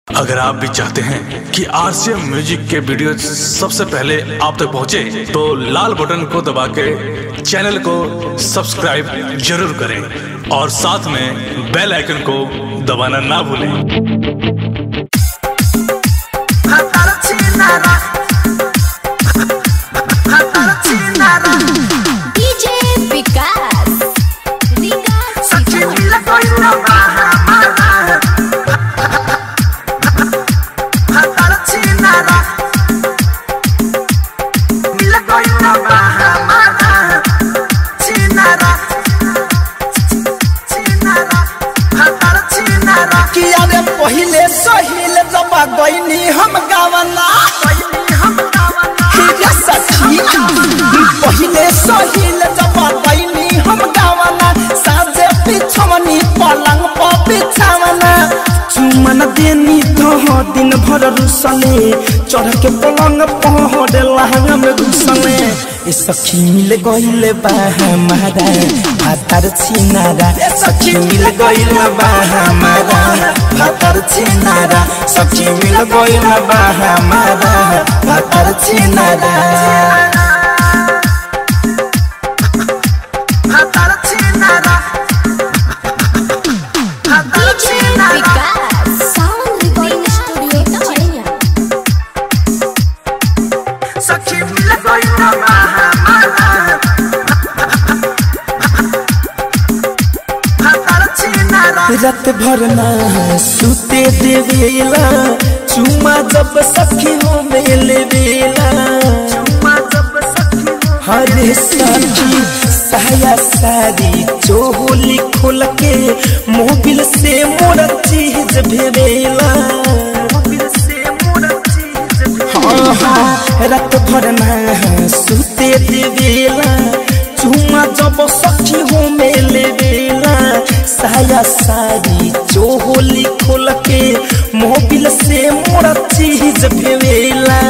अगर आप भी चाहते हैं कि आरसीएम म्यूजिक के वीडियो सबसे पहले आप तक पहुंचे, तो लाल बटन को दबा के चैनल को सब्सक्राइब जरूर करें और साथ में बेल आइकन को दबाना ना भूलें डीजे विकास विकास किया रे पहिले सहिल जब गईनी हम गावना हिया सखी पहिले सहिल जब गईनी हम गावना साजे पिछवनी पलंग पर बिछावना चुमन देनी तो दिन भर रुसले चढ़ के पलंग पहरे लहंगा में घुसले ए सखी मिल गइले बा हमारा भातर छिनारा ए सखी मिल गइले बा हमारा भातर छिनारा सखी मिल गइले बा हमारा भातर छिनारा DJ Vikas sound recording studio चैया रात भर ना सुते देवेला चुमा जब सखी हो मेले बेला हरे सखी साया सारी चोली खोल के मोबिल से मोर चीज भेवेला हाँ हाँ रात भर ना सुते देवेला चुमा जब सखी हो मेले बेला साया सारी चोली खोल के मोबिल से मोर चीज भेवेला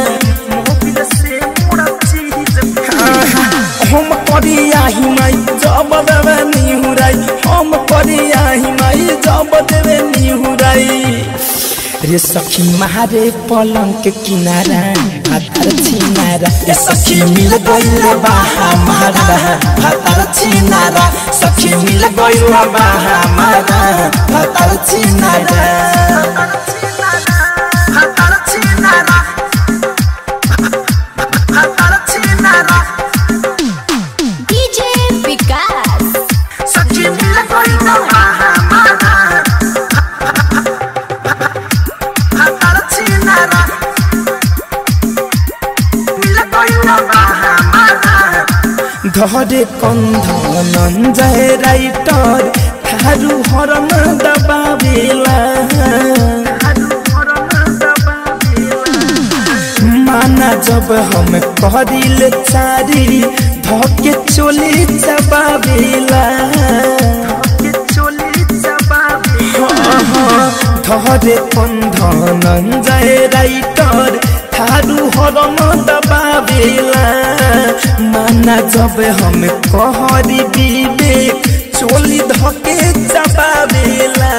हम करिया हिमाई जब देवे निहुराई हम करिया हिमाई जब देवे निहुराई रे सखी मारे पलंग के किनारा भातर छिनारा रे सखी मिल गइल बा हमारा भातर छिनारा सखी मिल गइल बा हमारा भातर छिनारा डीजे विकास ধরে কন্ধন জয় রাইটর থারু হরণ দবাবেলা माना जब हम करिल चारी धके चोली चबावेला धरे बंधन जय राइटर थारू हरम दबावेला माना जब हम कहरी विवेक चोली धके चबावेला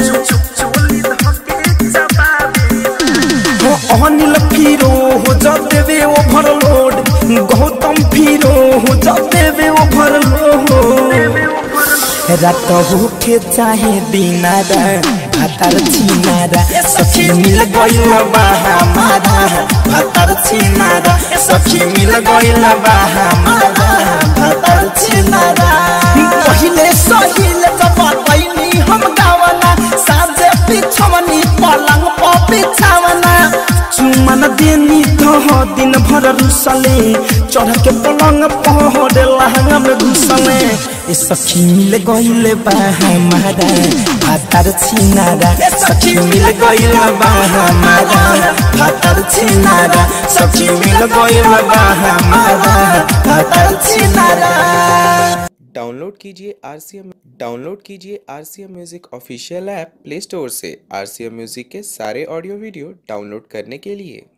हो अनिल फिरो हो जब देवे ओभरलोड गौतम फिरो हो जब देवे ओभरलोड रात होके चाहे दिनारा भातर छिनारा सखी मिल गइल बा हमारा भातर छिनारा सखी मिल गइल बा हमारा भातर छिनारा पहिले सहिल जब कैनी हम गावना साजे पिछवनी पलंग पर बिछावना चुमन देनी तो दिन भर रुसले चढ़ के पलंग पहरे लहंगा में घुसले ए सखी मिल गइले बा हमारा भातर छिनारा ए सखी मिल गइले बा हमारा भातर छिनारा सखी मिल गइले बा हमारा भातर छिनारा डाउनलोड कीजिए आर सी एम डाउनलोड कीजिए R C M music official app play store से आर सी एम म्यूज़िक के सारे ऑडियो वीडियो डाउनलोड करने के लिए